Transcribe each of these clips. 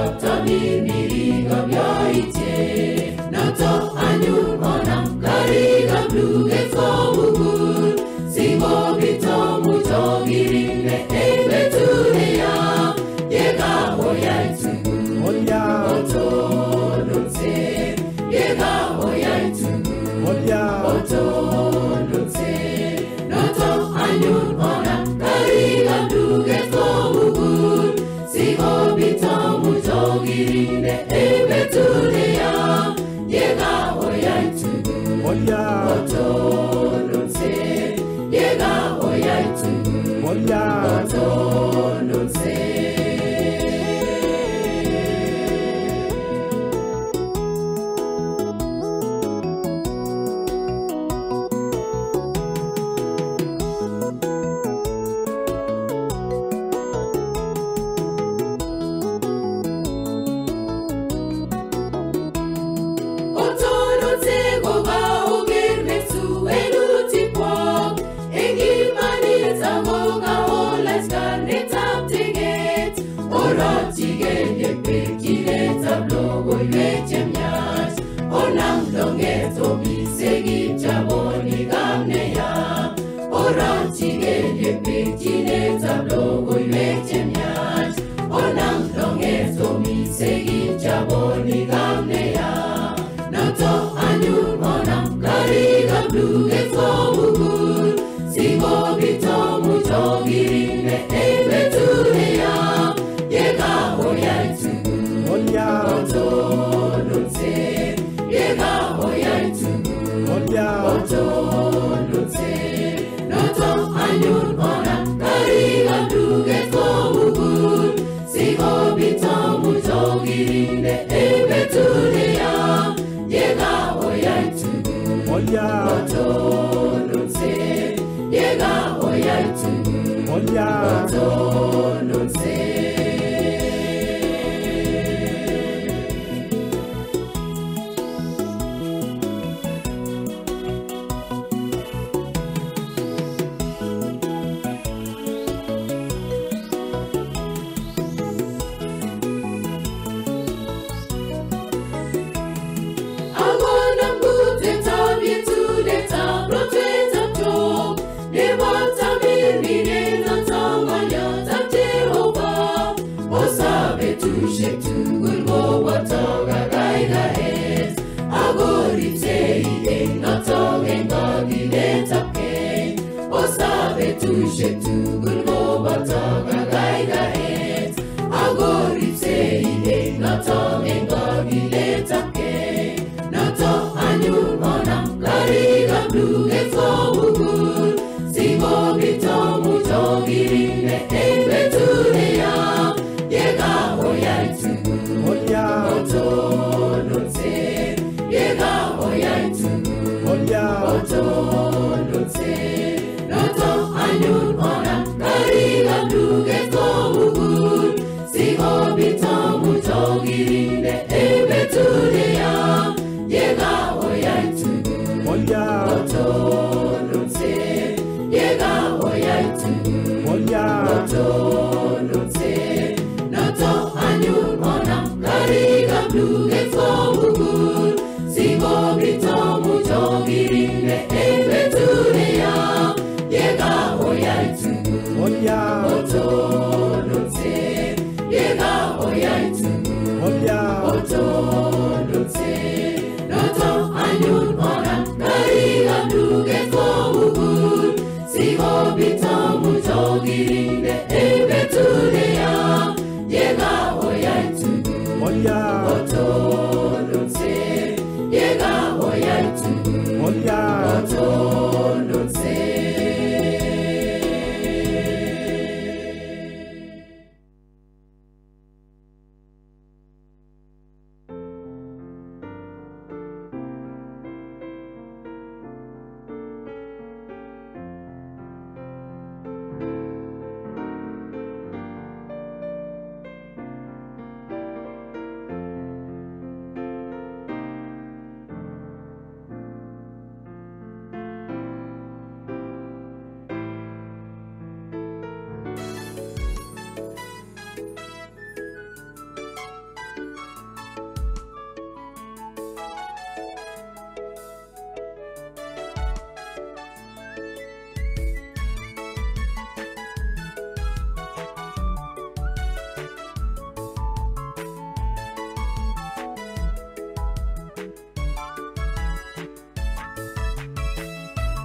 biikab tamirmirikab yoityet noto anyun onam karikab luget komugul sikobit omuch okirinde eng betut neya yekaoyai tugul otononse yekaoyai tugul otononse noto anyun onam karikab luget komugul sikobit omuch okirinde eng betut neya yekaoyai tugul otononse yekaoyai tugul otononse otononse kokaoker mesuenutikwok eng imanit akokaolach karnetab teget orochigei bekchinetab logoiwek chemyach onam longet omise kipchabonikab neya orochigei bekchinetab logoiwek chemyach onam longet omise kipchabonikab neya noto anyun onam karikab luget komugul sikobit omuch okirinde eng betut neya yekaoyai tugul otononse yekaoyai tugul otononse noto anyun onam karikab luget komugul sikobit omuch okirinde eng betut neya yekaoyai tugul otononse yekaoyai tugul otononse akonam kutetab yetunetab rotwetab Job nebo tamirmiretab ng'olyotab Jehova osa betusiek tugul koboto kakaikaet ako ripsei eng notok eng kakiletabkei osa betusiek tugul koboto kakaikaet ako ripsei eng notok eng kakiletabkei notok anyun onam karikab luget komugul sikobit omuch okirinde eng betut neya yekaoyai tugul otononse yekaoyai tugul otononse notok anyun onam karikab luget komugul sikobit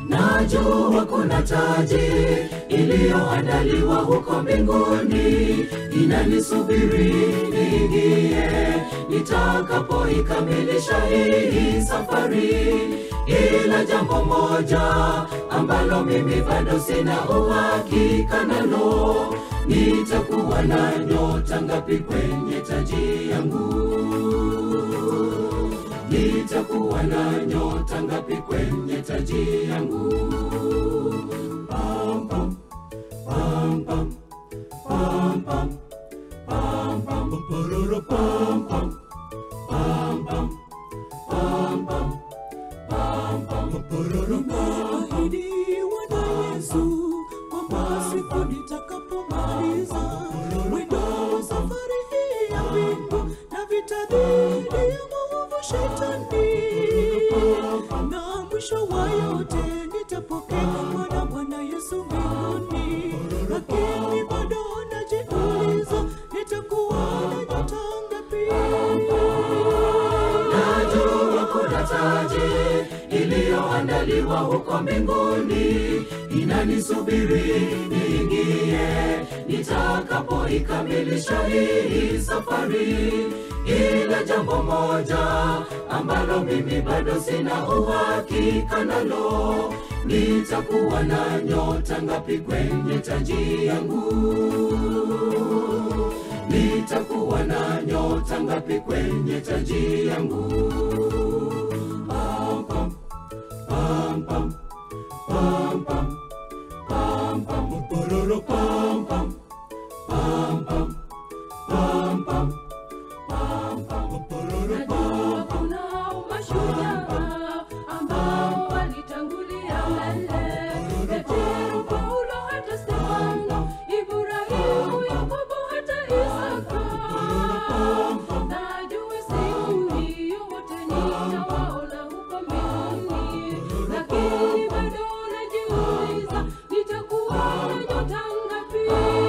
najua kuna taji iliyoandaliwa huko mbinguni inanisubiri niingie nitakapoikamilisha hii safari ila jambo moja ambalo mimi bado sina uhakika nalo nitakuwa na nyota ngapi kwenye taji yangu nitakuwa na nyota ngapi kwenye taji yangu pam, pam, pam, pam, pam, pam, pam, pam, pororo, pam, pam, pam, pam, pam, pam, pam, pam, pororo, pam, pam. Nimeahidiwa na Yesu kwamba siku nitakapomaliza mwendo wa safari hii ya mbingu na vita dhidi ya maovu shetani, na mwisho wa yote nitapokea mwana Bwana Yesu mbinguni, lakini bado najiuliza nitakuwa na nyota ngapi? najua kuna taji iliyoandaliwa huko mbinguni inanisubiri niingie nitakapoikamilisha hii safari ila jambo moja ambalo mimi bado sina uhakika nalo nitakuwa na nyota ngapi kwenye taji yangu nitakuwa na nyota ngapi kwenye taji yangu pam, pam, pam, pam, pam, pam, pam, pam, pororo, pam, pam, pam, pam, pam, pam, pam, pam, pororo, pam, pam. kunao mashujaa ambao walitangulia mbele petero paulo hata stefano ibrahimu yakobo hata isaka najua siku hiyo wote nitawaona huko mbinguni lakini bado najiuliza nitakuwa na nyota ngapi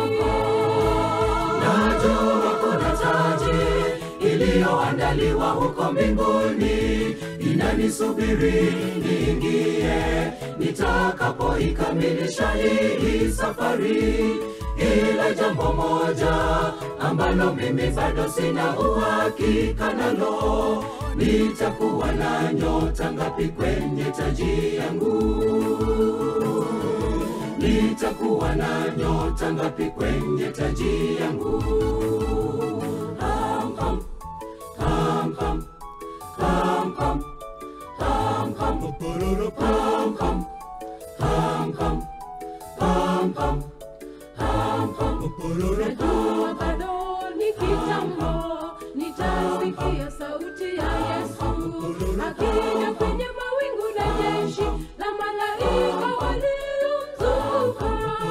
najua kuna taji iliyoandaliwa huko mbinguni inanisubiri niingie nitakapoikamilisha hii safari ila jambo moja ambalo mimi bado sina uhakika nalo nitakuwa na nyota ngapi kwenye taji yangu nitakuwa na nyota ngapi kwenye taji yangu Ham, ham, ham, ham, ham, ham, ham, ham, pororo, ham, ham, ham, ham, ham, ham, ham, ham, pororo, Najua bado ni kitambo, nitasikia sauti ya Yesu akija kwenye mawingu na jeshi la malaika waliomzunguka.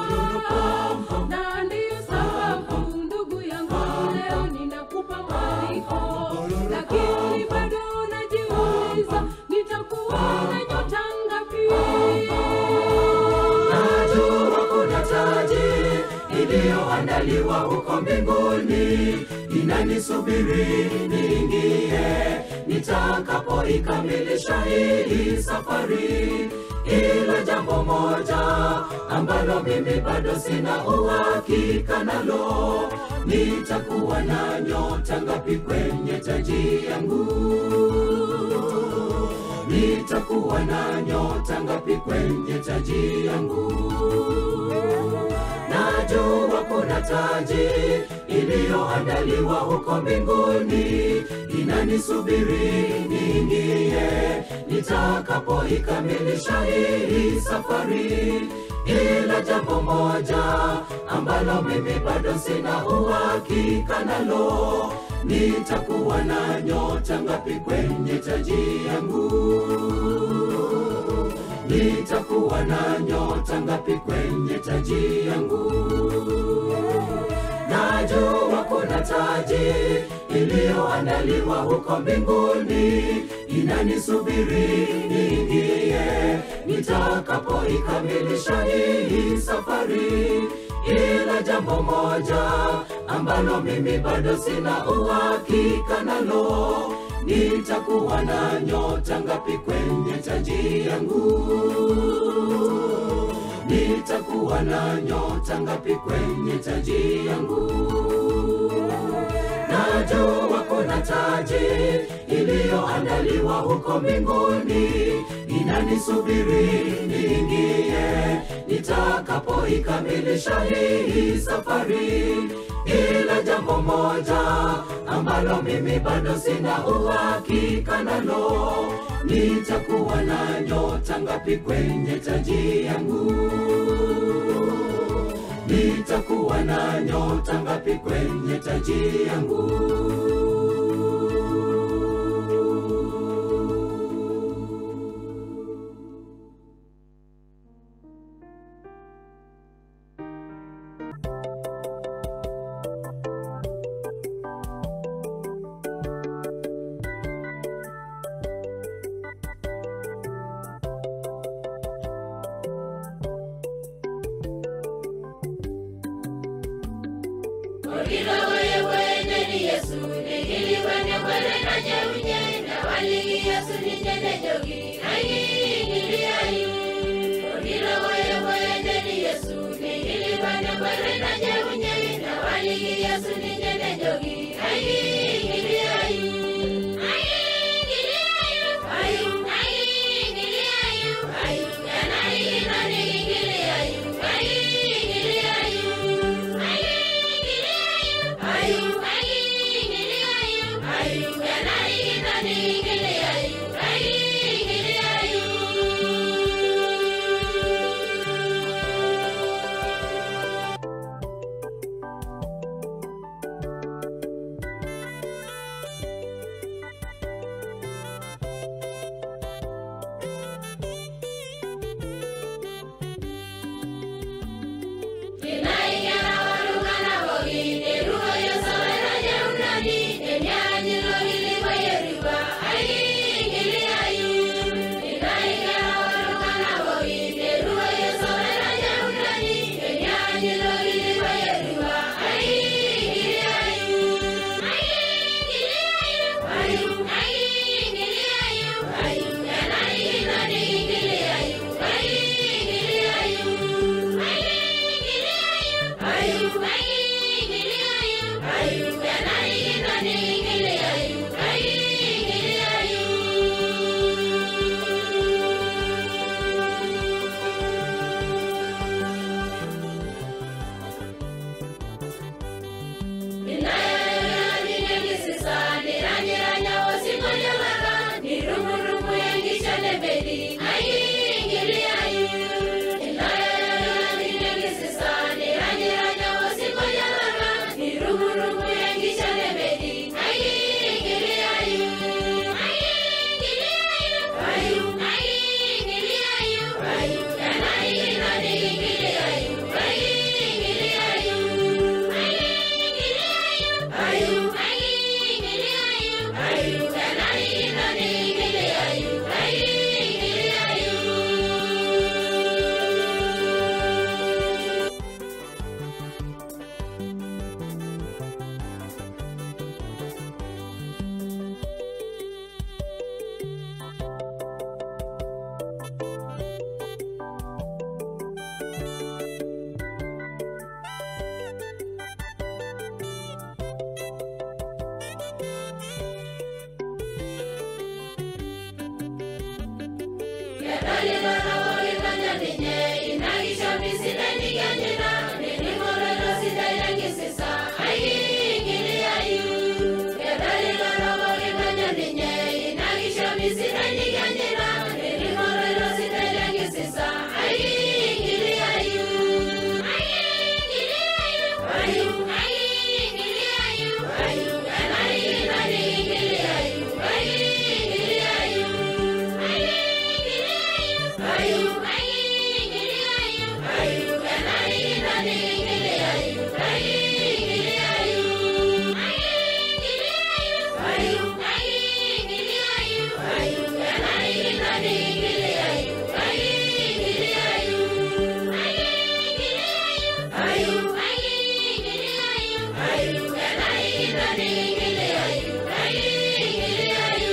Na ndiyo sababu ndugu yangu, leo ninakupa mwaliko, lakini bado najiuliza nitakuwa na nyota ngapi? najua kuna taji iliyoandaliwa huko mbinguni inanisubiri niingie nitakapoikamilisha hii safari ila jambo moja ambalo mimi bado sina uhakika nalo nitakuwa na nyota ngapi kwenye taji yangu nitakuwa na nyota ngapi kwenye taji yangu najua kuna taji iliyoandaliwa huko mbinguni inanisubiri niingie nitakapoikamilisha hii safari ila jambo moja ambalo mimi bado sina uhakika nalo nitakuwa na nyota ngapi kwenye taji yangu nitakuwa na nyota ngapi kwenye taji yangu najua kuna taji iliyoandaliwa huko mbinguni inanisubiri niingie nitakapoikamilisha hii safari ila jambo moja ambalo mimi bado sina uhakika nalo nitakuwa na nyota ngapi kwenye taji yangu nitakuwa na nyota ngapi kwenye taji yangu najua kuna taji iliyoandaliwa huko mbinguni inanisubiri niingie nitakapoikamilisha hii safari ila jambo moja ambalo mimi bado sina uhakika nalo nitakuwa na nyota ngapi kwenye taji yangu nitakuwa na nyota ngapi kwenye taji yangu Ayu, ayu, ayu, ayu, ayu, ayu, ayu, ayu,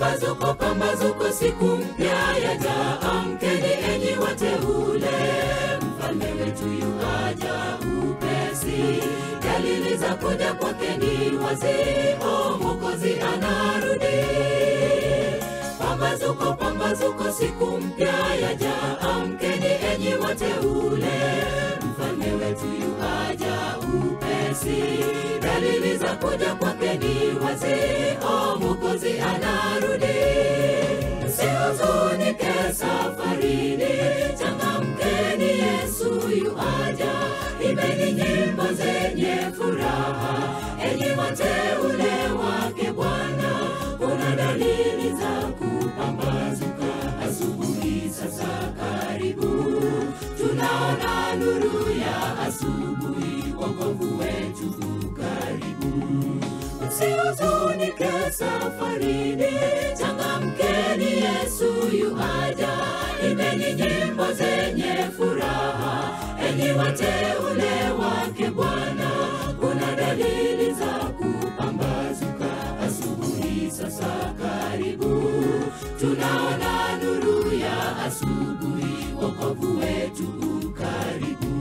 pambazuko pambazuko siku mpya yaja amkeni enyi wateule mfalme wetu yuaja upesi dalili za kuja kwake ni wazi o mokozi anarudi pambazuko pambazuko siku mpya yaja amkeni enyi wateule mfalme wetu yuaja upesi dalili za kuja kwake ni wazi o mokozi anarudi msihuzunike safarini changamkeni yesu yuaja imbeni nyimbo zenye furaha enyi wateule wake bwana kuna dalili za kupambazuka asubuhi sasa karibu tunaona nuru ya asubuhi wokovu wetu karibu msihuzunike safarini changamkeni yesu yuaja imbeni nyimbo zenye furaha enyi wateule wake bwana kuna dalili za kupambazuka asubuhi sasa karibu tunaona nuru ya asubuhi wokovu wetu karibu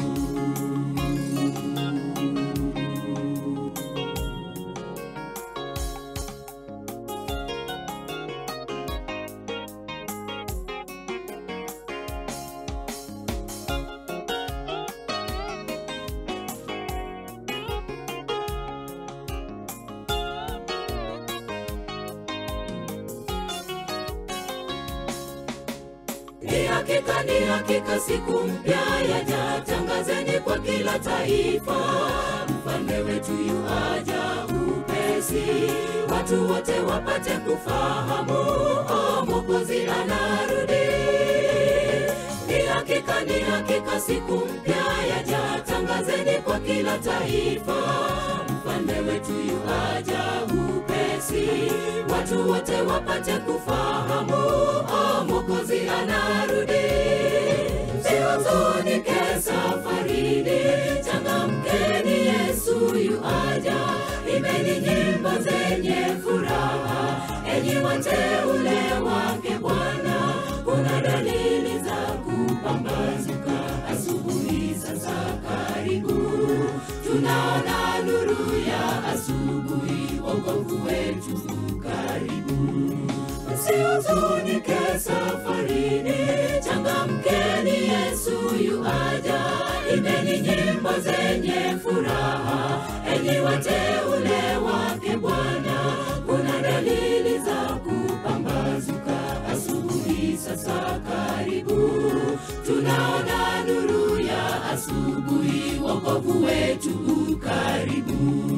ni hakika ni hakika siku mpya yaja tangazeni kwa kila taifa mfalme wetu yuaja upesi watu wote wapate kufahamu o mokozi anarudi ni hakika ni hakika siku mpya yaja tangazeni kwa kila taifa mfalme wetu yuaja upesi watu wote wapate kufahamu o mokozi anarudi msihuzunike safarini changamkeni yesu yuaja imbeni nyimbo zenye furaha enyi wateule wake bwana kuna dalili za kupambazuka asubuhi sasa karibu tunaona nuru ya asubuhi wokovu wetu karibu msihuzunike safarini changamkeni yesu yuaja imbeni nyimbo zenye furaha enyi wateule wake bwana kuna dalili za kupambazuka asubuhi sasa karibu tunaona nuru ya asubuhi wokovu wetu karibu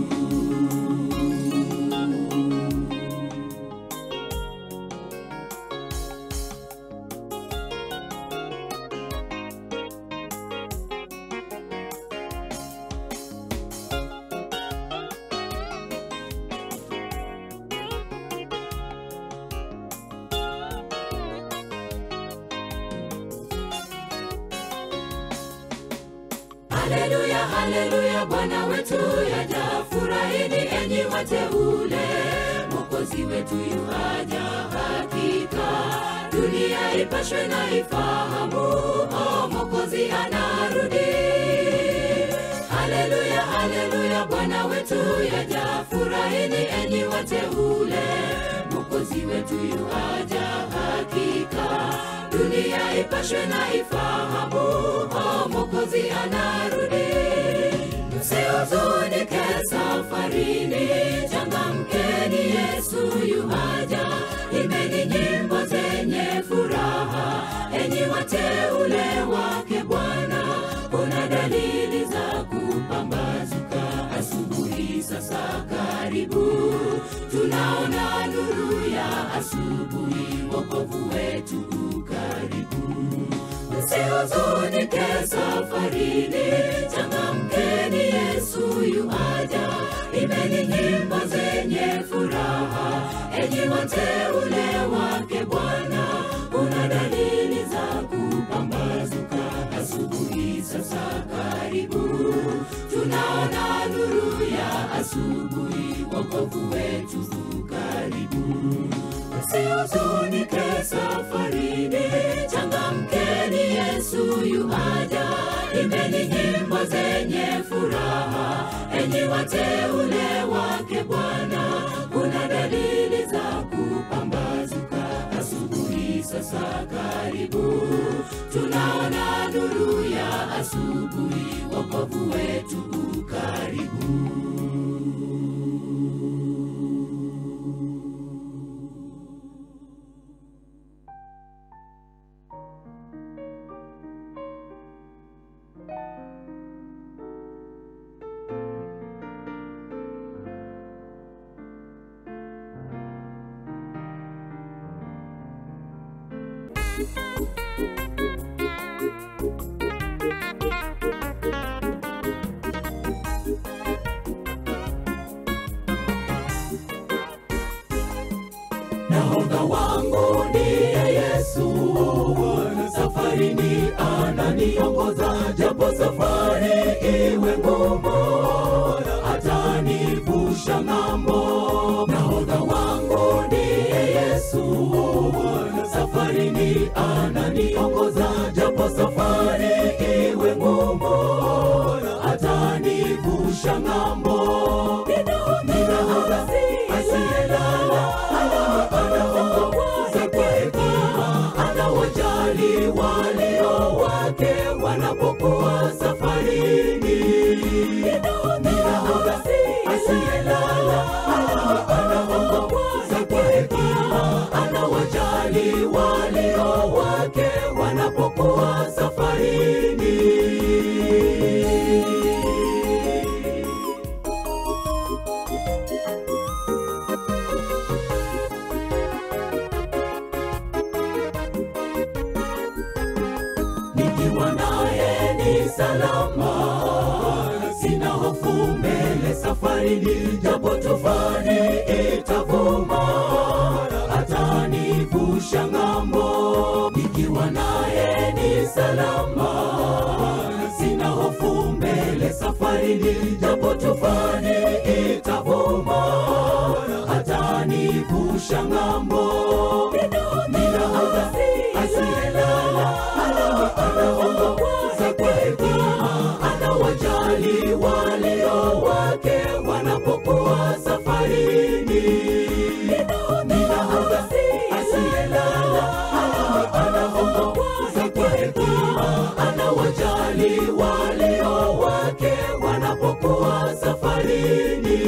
haleluya haleluya bwana wetu yaja furahini enyi wateule mokozi wetu yuaja hakika dunia ipashwe na ifahamu o mokozi anarudi haleluya haleluya bwana wetu yaja furahini enyi wateule mokozi wetu yuaja hakika dunia ipashwe na ifahamu o mokozi anarudi msihuzunike safarini changamkeni yesu yuaja imbeni nyimbo zenye furaha enyi wateule wake bwana kuna dalili za kupambazuka asubuhi sasa karibu tunaona nuru ya asubuhi wokovu wetu karibu msihuzunike safarini changamkeni yesu yuaja imbeni nyimbo zenye furaha enyi wateule wake bwana kuna dalili za kupambazuka asubuhi sasa karibu tunaona nuru ya asubuhi wokovu wetu karibu karibu usihuzunike safarini changamkeni yesu yuaja imbeni nyimbo zenye furaha enyi wateule wake bwana kuna dalili za kupambazuka asubuhi sasa karibu tunaona nuru ya asubuhi wokovu wetu ukaribu nahodha wangu ndiye yesu safarini ananiongoza japo safari iwe ngumu atanivusha ng'ambo nahodha wangu ndiye yesu safarini ananiongoza japo safari iwe ngumu atanivusha ng'ambo ninahodha asiyelala anaongoza kwa hekima anawajali walio wake wanapokuwa safarini ninahodha asiyelala anaongoza kwa hekima anawajali walio wake wanapokuwa safarini nikiwa naye ni salama sina hofu mbele safarini japo tufani itavuma atanivusha ng'ambo nikiwa naye ni salama sina hofu mbele safarini japo tufani itavuma atanivusha ng'ambo ninahodha asiyelala anaongoza kwa hekima anawajali walio wake wanapokuwa safarini ninahodha asiyelala anaongoza kwa hekima anawajali walio wake wanapokuwa safarini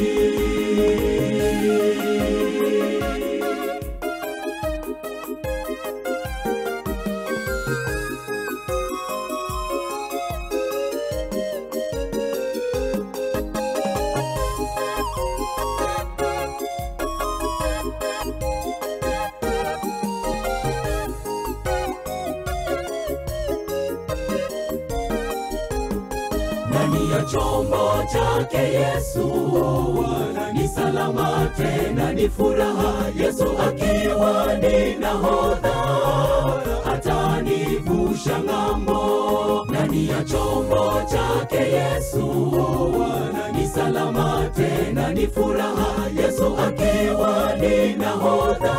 ndani ya chombo chake Yesu ni salama tena ni furaha, Yesu akiwa ni nahodha atanivusha ng'ambo. Ndani ya chombo chake Yesu ni salama tena ni furaha, Yesu akiwa ni nahodha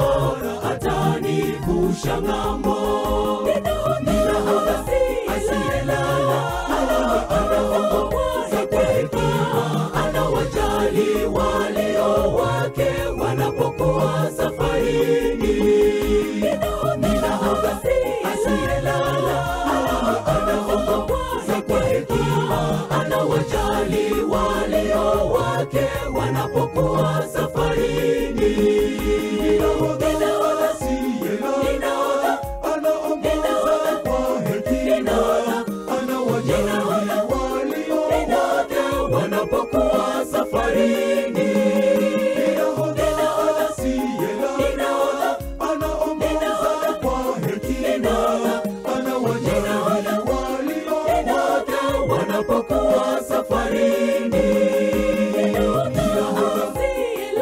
atanivusha ng'ambo. Ni nahodha asiyelala anaongoza kwa hekima, anawajali walio wake wanapokuwa safarini. Ni nahodha asiyelala, anaongoza kwa hekima, anawajali walio wake wanapokuwa safarini. Ni nahodha asiyelala, anaongoza kwa hekima, anawajali walio wake wanapokuwa safarini. Ninahodha asiyelala, anaongoza kwa hekima, anawajali walio wake wanapokuwa safarini. Ninahodha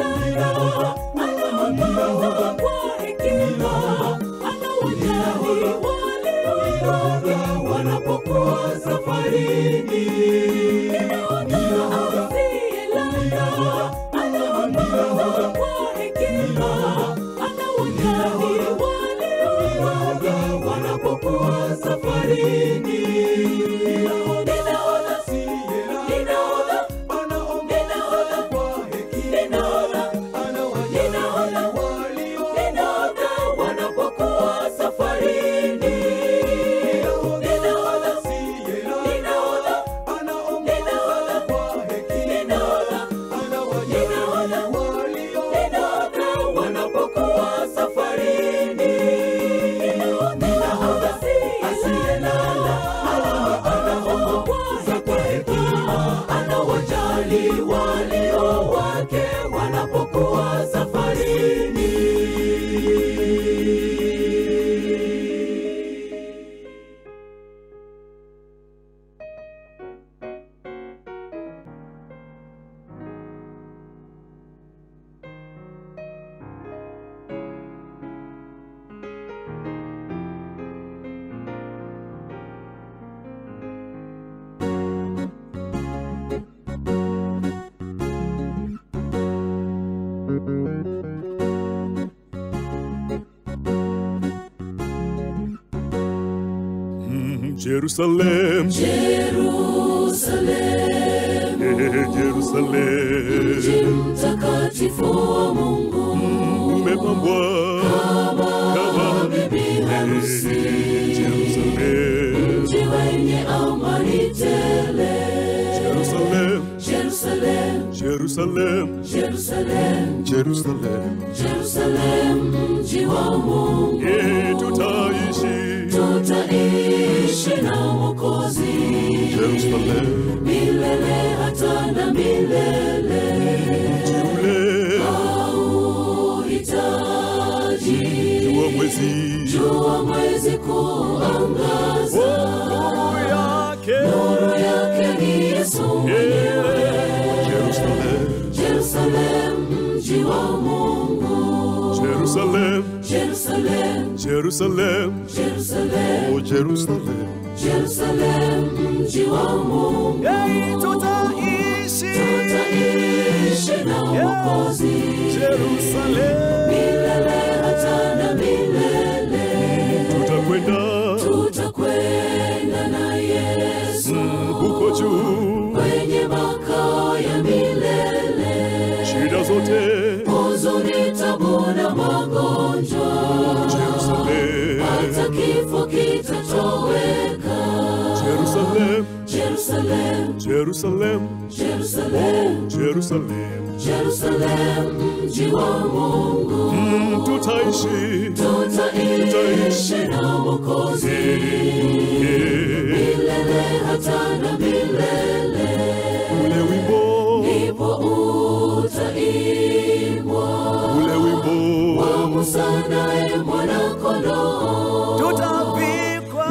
Jerusalem, Jerusalem, eh, Jerusalem, mji mtakatifu wa Mungu, umepambwa kama bibi harusi, Jerusalem, mji wenye amani tele. Jerusalem, Jerusalem, Jerusalem, Jerusalem, Jerusalem, Jerusalem, mji wa Mungu, eh, tutaishi tutaishi na Mwokozi Jerusalem, milele hata na milele. mji ule Hauhitaji wa mwezi jua mwezi kuangaza, nuru yake nuru yake ni Yesu mwenyewe. Jerusalem, Jerusalem, mji wa Mungu, Jerusalem, Jerusalem, Jerusalem, Jerusalem, oh Jerusalem, Jerusalem, mji wa Mungu, Hey, tutaishi tutaishi na Mwokozi Jerusalem. milele hata na milele. tutakwenda Tutakwenda na Yesu huko juu, kwenye makao ya milele. shida zote Huzuni, tabu na magonjwa, Jerusalem, hata kifo kitatoweka. Jerusalem, Jerusalem, Jerusalem, Jerusalem, Jerusalem, Jerusalem, mji wa Mungu, Mm, tutaishi tutaishi na Mwokozi Eh, milele hata na milele. ule wimbo Ndipo utaimbwa ule wimbo Musa naye mwana-kondoo, Tutavikwa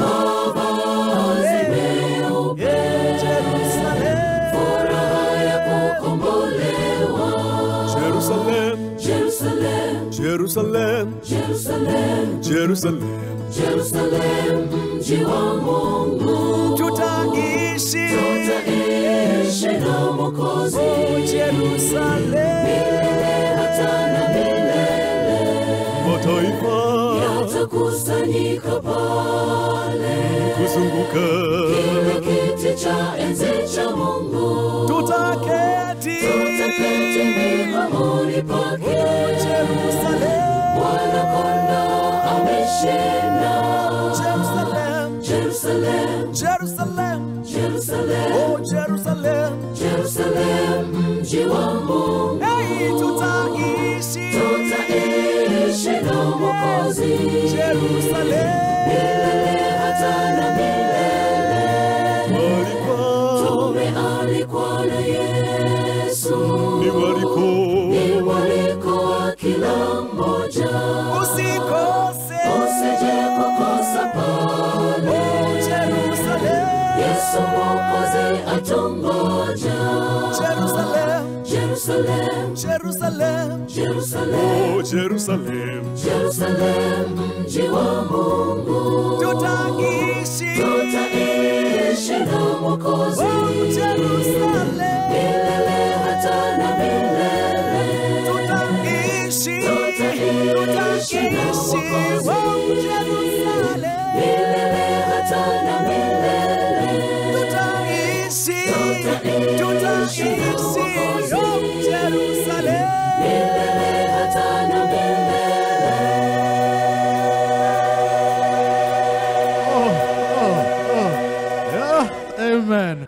meupe, Jerusalem. furaha ya kukombolewa. Jerusalem, Jerusalem, Jerusalem, Jerusalem, Jerusalem, Jerusalem, mji wa Mungu, Tutaishi tutaishi na Mwokozi Jerusalem. milele hata na milele. mataifa Yatakusanyika pale kuzunguka kile kiti cha enzi cha Mungu, Tutaketi tutaketi miguuni pake. Jerusalem. Mwana-kondoo ameshinda. Jerusalem. Jerusalem, Jerusalem. Jerusalem, Oh, Jerusalem. Jerusalem, mji wa Mungu, Hey, tutaishi tutaishi na Mwokozi Jerusalem. milele hata na milele. walikuwa Tumealikwa na Yesu, ni waliko ni mwaliko wa kila mmoja, Usikose usije kukosa pale. Oh, Jerusalem. Yesu Mwokozi atungoja. Jerusalem. Jerusalem, Jerusalem. Jerusalem, oh Jerusalem, Jerusalem, mji wa Mungu, Tutaishi tutaishi na Mwokozi Oh, Jerusalem. milele hata na milele. Tutaishi Tutaishi na Tutaishi Mwokozi Oh, Jerusalem. milele hata na milele. Tutaishi Tutaishi Tutaishi Oh, Jerusalem. milele hata na milele. Yeah, amen.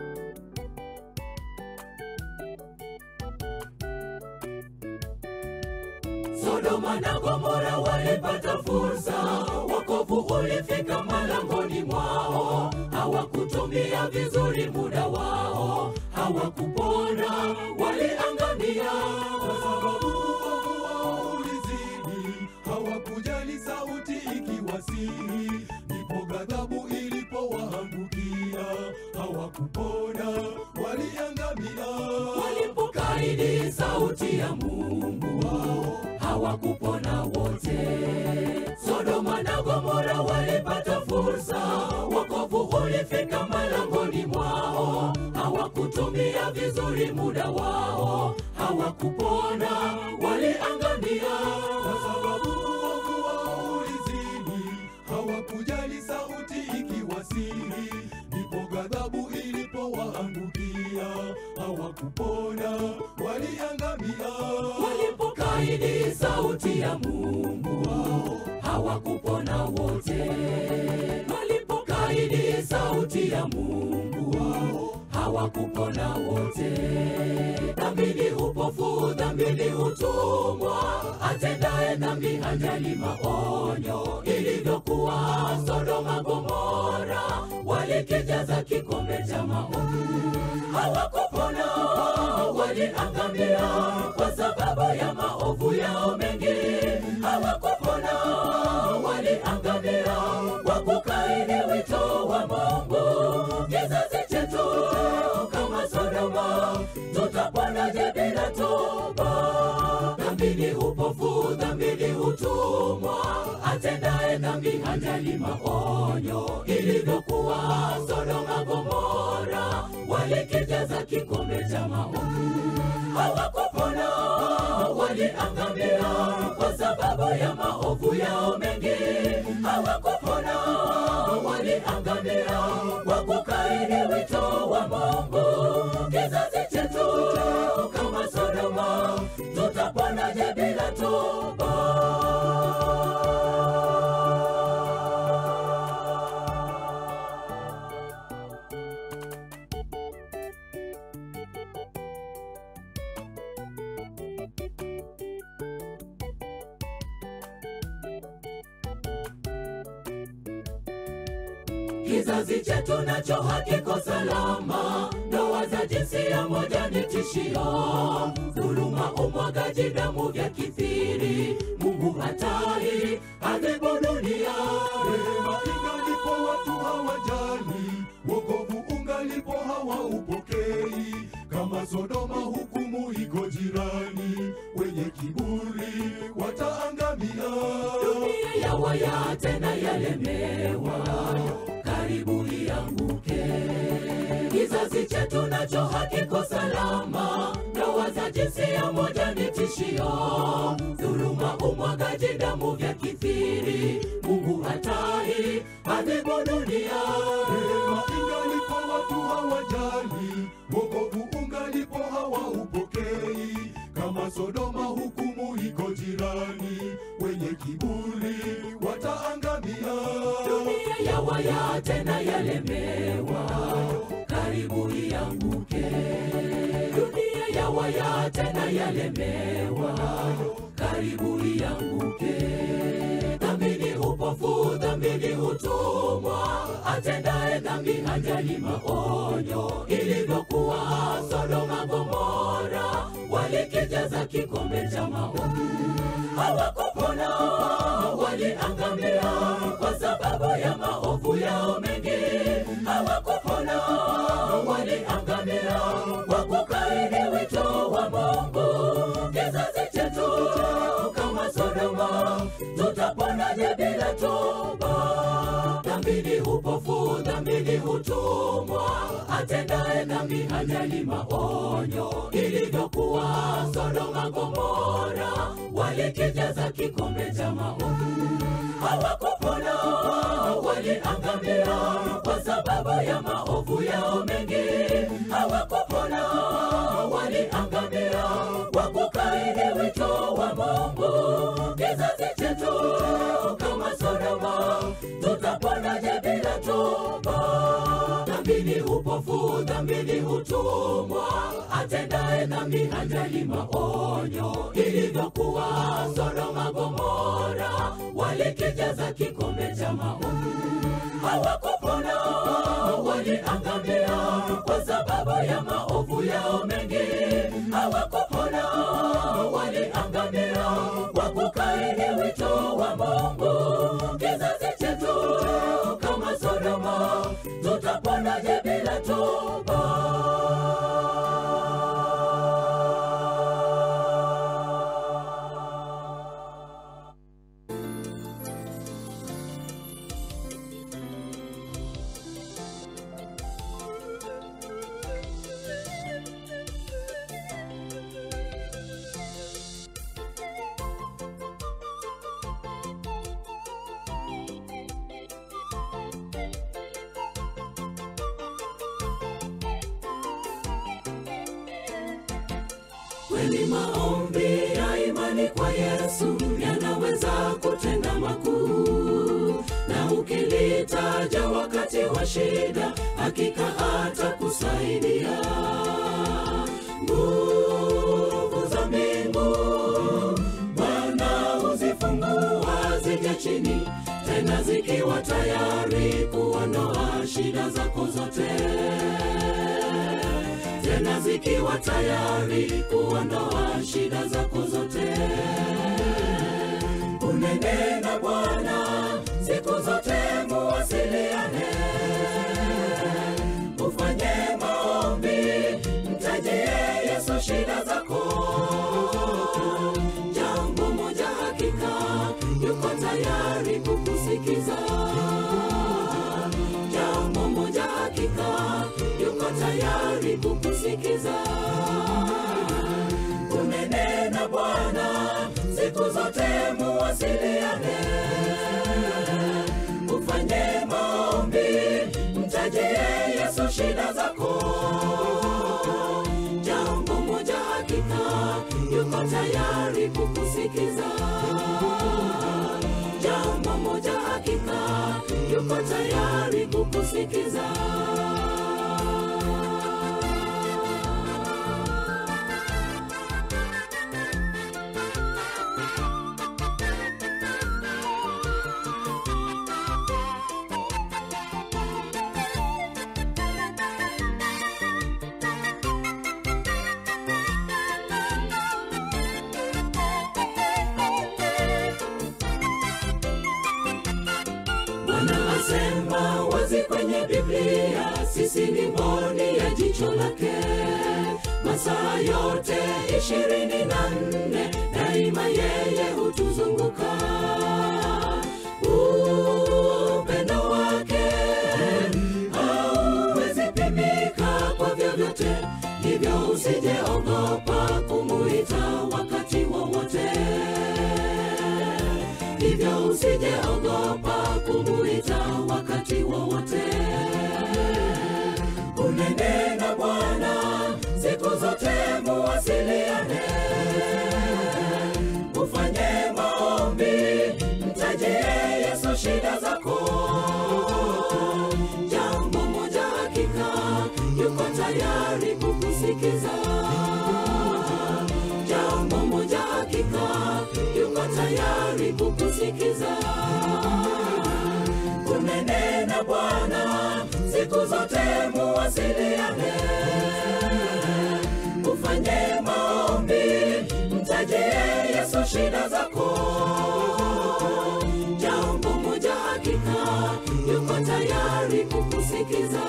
Sodoma na Gomora walipata fursa, wokovu ulifika malangoni mwao. Hawakutumia vizuri muda wao, hawakupona, waliangamia kwa sababu uovu wao ulizidi, hawakujali sauti ikiwasihi, ndipo ghadhabu ilipowaangukia, hawakupona, waliangamia. walipokaidi sauti ya Mungu wao, hawakupona wote. Sodoma na Gomora walipata fursa, wokovu ulifika malangoni mwao, hawakutumia vizuri muda wao, hawakupona, waliangamia kwa sababu uovu wao ulizidi, hawakujali sauti ikiwasihi, wataangamia. walipokaidi sauti ya Mungu hawakupona wote. Walipokaidi sauti ya Mungu hawakupona wote. Dhambi ni upofu, dhambi ni utumwa, atendaye dhambi hajali maonyo. Ilivyokuwa Sodoma Gomora, walikijaza kikombe cha maovu, hawakupona, waliangamia kwa sababu ya maovu yao mengi. Hawakupona, waliangamia kwa kukaidi wito wa Mungu. Kizazi chetu kama Sodoma, tutaponaje bila toba? Dhambi ni upofu, dhambi ni utumwa, atendaye dhambi hajali maonyo. Ilivyokuwa Sodoma Gomora, walikijaza kikombe cha maovu, hawakupona, waliangamia kwa sababu ya maovu yao mengi. Hawakupona, waliangamia kwa kukaidi wito wa Mungu. Kizazi chetu kama Sodoma, tutaponaje bila toba? Kizazi chetu nacho hakiko salama, ndoa za jinsia moja ni tishio, dhuluma, umwagaji damu vya kithiri. Mungu hatai adhibu dunia. Rehema ingalipo watu hawajali, wokovu ungalipo hawaupokei. Kama Sodoma hukumu iko jirani, wenye kiburi wataangamia. dunia ya waya tena yalemewa, karibu ianguke. Kizazi chetu nacho hakiko salama, ndoa za jinsia moja ni tishio, dhuluma, umwagaji damu vya kithiri. Mungu hatai adhibu dunia. Rehema ingalipo watu hawajali, wokovu ungalipo hawaupokei. Kama Sodoma hukumu iko jirani, wenye kiburi wataangamia. dunia ya waya tena yalemewa, karibu ianguke. Dunia ya waya tena yalemewa, karibu ianguke. Dhambi ni upofu, dhambi ni utumwa, atendaye dhambi hajali maonyo. Ilivyokuwa Sodoma Gomora, walikijaza kikombe cha maovu hawakupona, waliangamia kwa sababu ya maovu yao mengi. Hawakupona, waliangamia kwa kukaidi wito wa Mungu. Kizazi chetu kama Sodoma, tutaponaje bila toba? Dhambi ni upofu, dhambi ni utumwa, atendaye dhambi hajali maonyo. Ilivyokuwa Sodoma Gomora, walikijaza kikombe cha maovu, hawakupona, waliangamia kwa sababu ya maovu yao mengi. Hawakupona, waliangamia kwa kukaidi wito wa Mungu. Kizazi chetu kama Sodoma, tutaponaje bila toba? Dhambi ni upofu, dhambi ni utumwa, atendaye dhambi hajali maonyo. Ilivyokuwa Sodoma Gomora, walikijaza kikombe cha maovu, hawakupona, waliangamia kwa sababu ya maovu yao mengi. Hawakupona, waliangamia kwa kukaidi wito wa Mungu. Kizazi chetu kama Sodoma, tutaponaje bila toba? kweli maombi ya imani kwa yesu yanaweza kutenda makuu na ukilitaja wakati wa shida hakika atakusaidia nguvu za mbingu bwana huzifungua zije chini tena zikiwa tayari kuondoa shida zako zote tena zikiwa tayari kuondoa shida zako zote unene na bwana siku zote muwasiliane ufanye maombi mtajie yesu shida zako jambo moja hakika yuko tayari kukusikiza jambo moja hakika yuko tayari kukusikiza unene na bwana siku zote muwasiliane ufanye maombi mtajie yesu shida zako jambo moja hakika yuko tayari kukusikiza jambo moja hakika yuko tayari kukusikiza bwana asema wazi kwenye biblia sisi ni mboni ya jicho lake masaa yote ishirini na nne daima yeye hutuzunguka upendo wake hauwezi pimika kwa vyovyote hivyo usijeogopa kumuita wakati wowote hivyo usijeogopa kumuita wakati wowote unene na bwana siku zote muwasiliane ufanye maombi mtajie yesu shida zako jambo moja hakika yuko tayari kukusikiza jambo moja hakika yuko tayari kukusikiza unene na bwana siku zote muwasiliane ufanye maombi mtajie yesu shida zako jambo moja hakika yuko tayari kukusikiza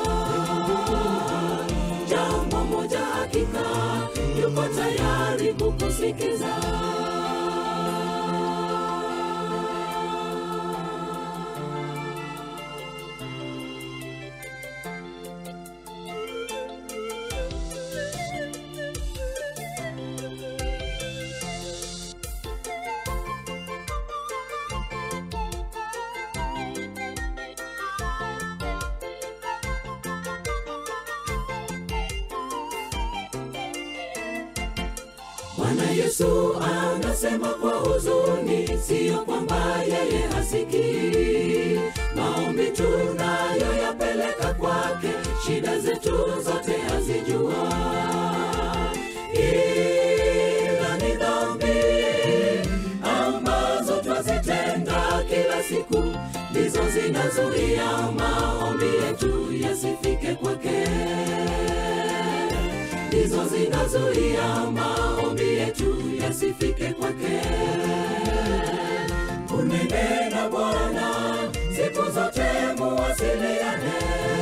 jambo moja hakika yuko tayari kukusikiza bwana yesu anasema kwa huzuni siyo kwamba yeye hasikii maombi tunayoyapeleka kwake shida zetu zote hazijua ila ni dhambi ambazo twazitenda kila siku ndizo zinazuia maombi yetu yasifike kwake ndizo zinazuia maombi yetu yasifike kwake unene na bwana siku zote muwasiliane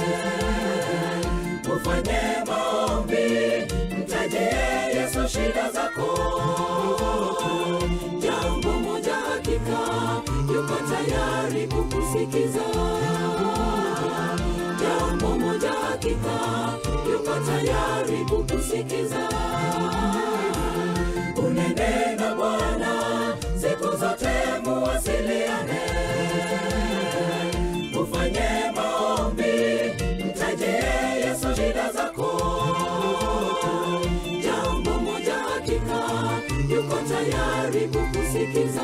ufanye maombi mtajie yesu shida zako jambo moja hakika yuko tayari kukusikiza jambo moja hakika yuko tayari kukusikiza unene na bwana siku zote muwasiliane ufanye maombi mtajie yesu shida zako jambo moja hakika yuko tayari kukusikiza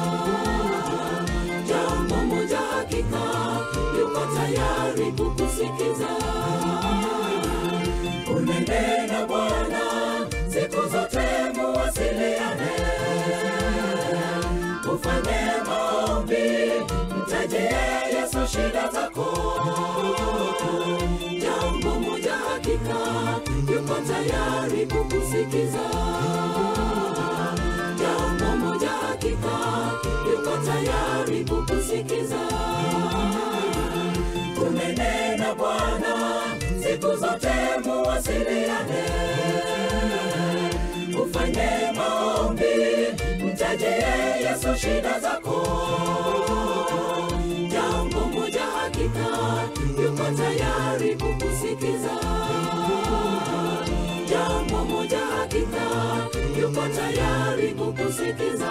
jambo moja hakika yuko tayari kukusikiza unene na bwana siku zote muwasiliane ufanye maombi mtajie yesu shida zako jambo moja hakika yuko tayari kukusikiza jambo moja hakika yuko tayari kukusikiza umenena bwana siku zote muwasiliane ufanye maombi mtajie yesu shida zako jambo moja hakika yuko tayari kukusikiza jambo moja hakika yuko tayari kukusikiza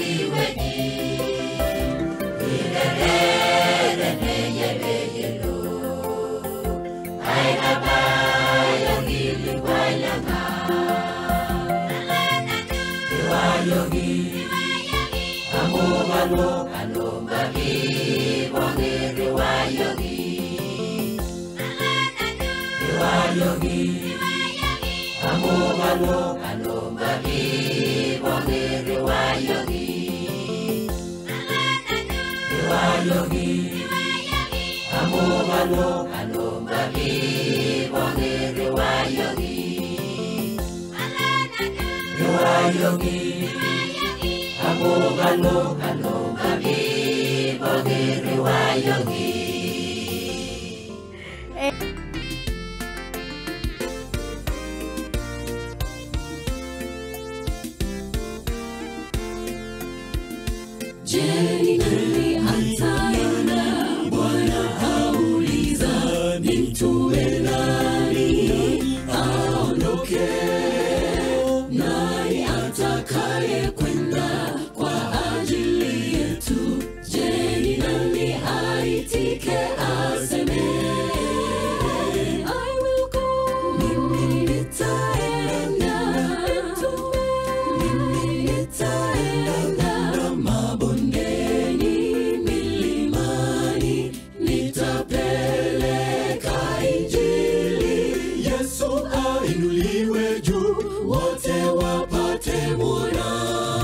Yesu ainuliwe juu, wote wapate mwona.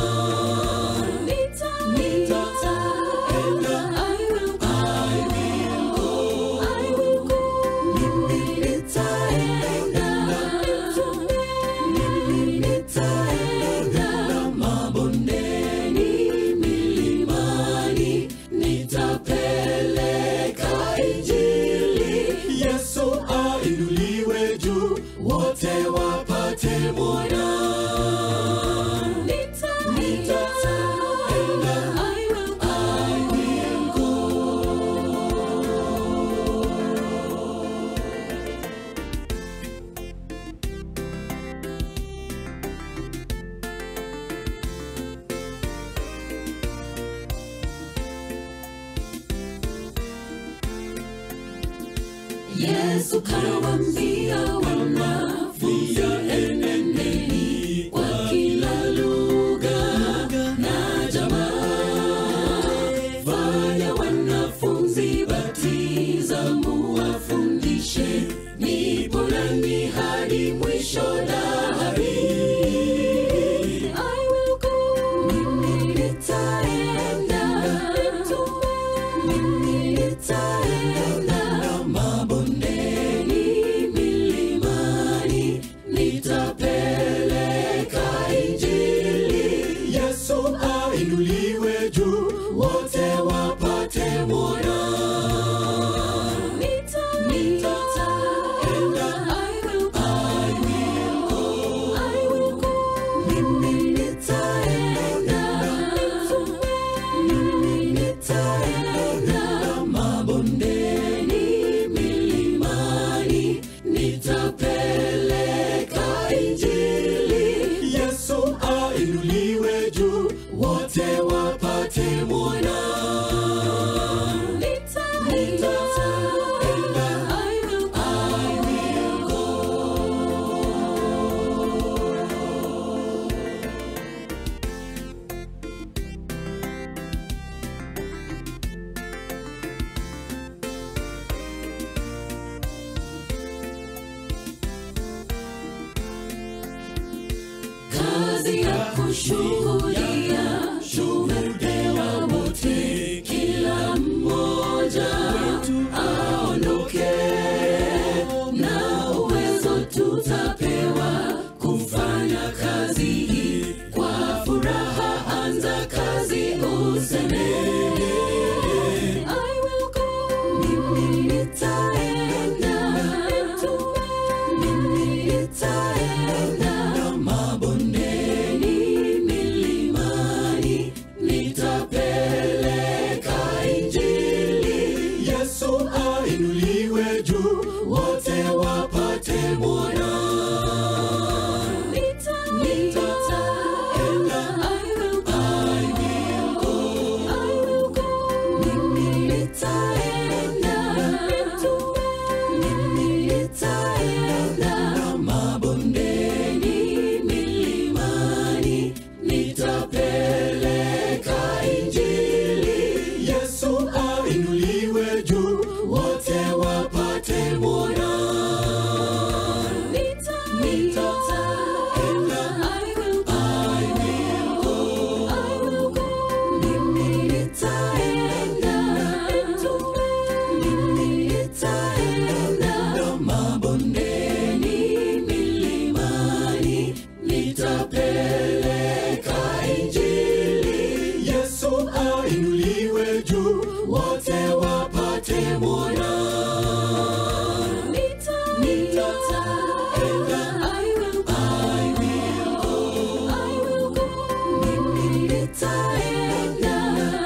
Yesu ainuliwe juu, wote wapate mwona. Yesu kawaambia wanafunzi, enendeni kwa kila lugha na jamaa, fanya wanafunzi, batiza, muwafundishe, nipo nanyi hadi mwisho dahari. I will go, mimi nitaenda, mimi nitaenda mabondeni, milimani, nitapeleka Injili. Yesu ainuliwe juu, wote wapate mwona. Yesu ainuliwe juu, wote wapate mwona. kazi ya kushuhudia shuhudia wote, kila mmoja aondoke na uwezo tutapewa kufanya kazi hii kwa furaha. Anza kazi useme I will go, mimi nitaenda, mimi nitaenda mabondeni, milimani, nitapeleka Injili. Yesu ainuliwe juu, wote wapate mwona. Nitaenda, I will go, ainuliwe juu wote wapate mwona nitaenda I will go I will go mimi nitaenda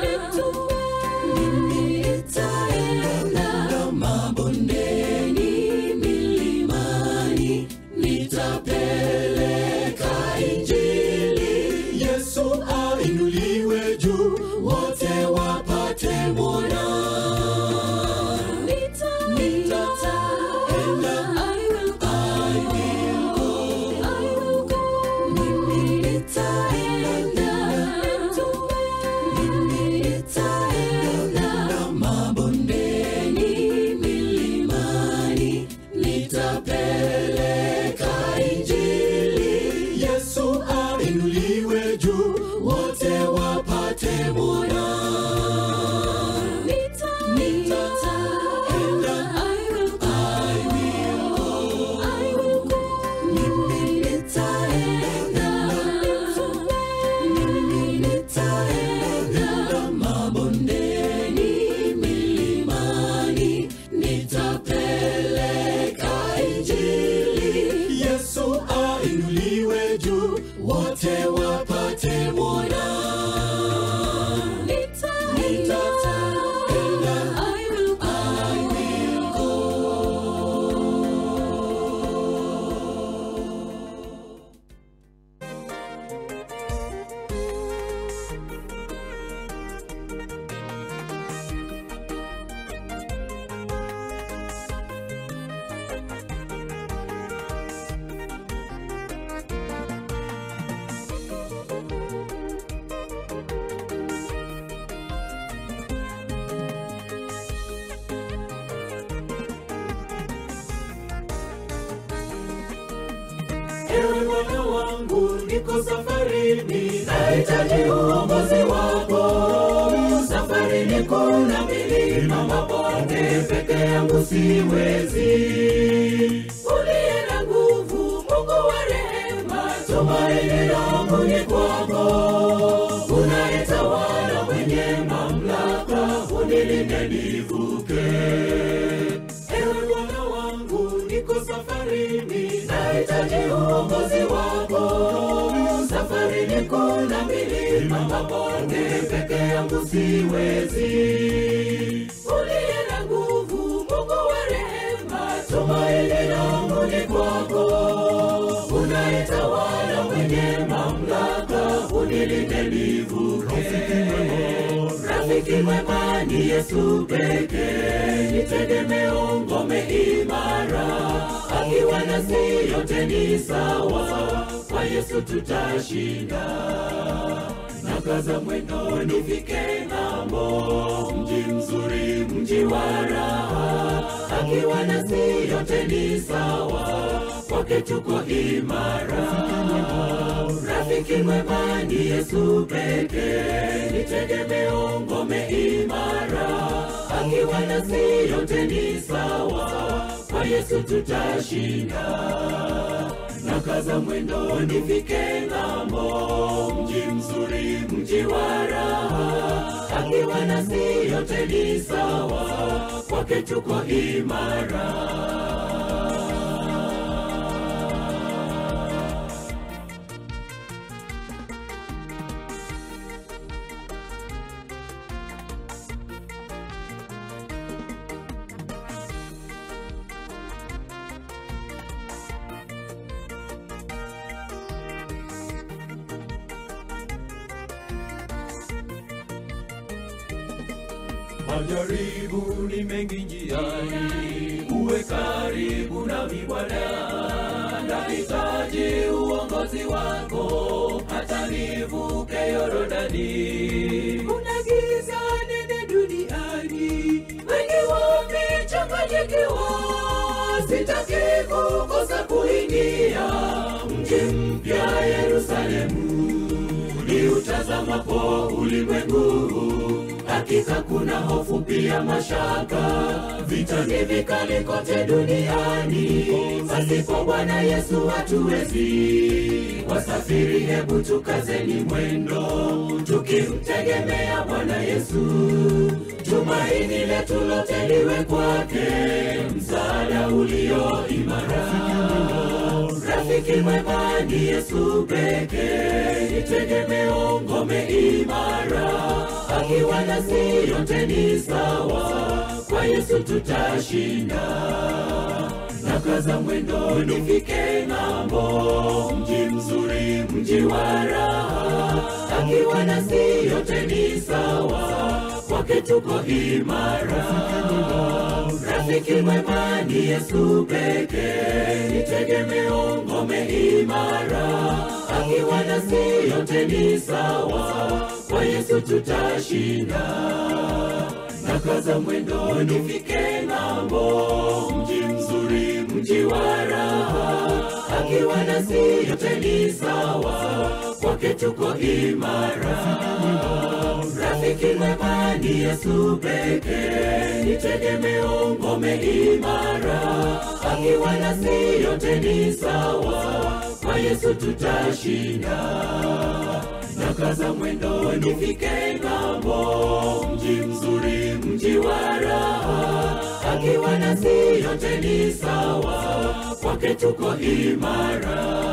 mimi nitaenda mabondeni milimani nitapeleka injili yesu ainuliwe juu wote wapate mwona nitaenda I will go mimi nitaenda mimi nitaenda mabondeni milimani nitapeleka injili yesu ainuliwe juu wote wapate mwona nitaenda I will go mimi nitaenda mimi nitaenda mabondeni milimani nitapeleka injili yesu ainuliwe juu wote wapate mwona nitaenda I will Ewe Bwana wangu, niko safarini, nahitaji uongozi wako. Safarini kuna milima, mabonde, peke yangu siwezi. Uliye na nguvu, Mungu wa rehema, tumaini langu ni kwako. Unayetawala mwenye mamlaka, unilinde nivuke. Ewe Bwana wangu, niko safarini, nahitaji uongozi wako. Safarini kuna milima, mabonde, peke yangu siwezi. Uliye na nguvu, Mungu wa rehema, tumaini langu ni kwako. Unayetawala mwenye mamlaka, unilinde nivuke. Rafiki mwema ni Yesu pekee, ni tegemeo, ngome imara. Akiwa nasi yote ni sawa, kwa Yesu tutashinda. Nakaza mwendo nifike ng'ambo, mji mzuri, mji wa raha. Akiwa nasi yote ni sawa, kwake tuko imara. Rafiki mwema ni Yesu pekee, ni tegemeo, ngome imara. Akiwa nasi yote ni sawa, kwa Yesu tutashinda. Nakaza mwendo nifike ng'ambo, mji mzuri, mji wa raha. Akiwa nasi yote ni sawa, kwake tuko imara. Majaribu ni mengi njiani, uwe karibu nami Bwana. Nahitaji uongozi wako hata nivuke Yorodani. Kuna giza nene duniani, wengi wamechanganyikiwa. Sitaki kukosa kuingia mji mpya Yerusalemu, ni utazamapo ulimwengu hakika kuna hofu pia mashaka vita ni vikali kote duniani pasipo bwana yesu hatuwezi wasafiri hebu tukazeni mwendo tukimtegemea bwana yesu tumaini letu lote liwe kwake msaada ulio imara rafiki mwema ni yesu pekee ni tegemeo ngome imara akiwa nasi yote ni sawa kwa yesu tutashinda nakaza mwendo nifike ng'ambo mji mzuri mji wa raha akiwa nasi yote ni sawa kwake tuko imara rafiki mwema ni yesu pekee ni tegemeo ngome imara akiwa nasi yote ni sawa kwa yesu tutashinda nakaza mwendo nifike ng'ambo mji mzuri mji wa raha akiwa nasi yote ni sawa kwake tuko imara rafiki mwema ni yesu pekee ni tegemeo ngome imara akiwa nasi yote ni sawa kwa yesu tutashinda nakaza mwendo nifike ng'ambo mji mzuri mji wa raha akiwa nasi yote ni sawa kwake tuko imara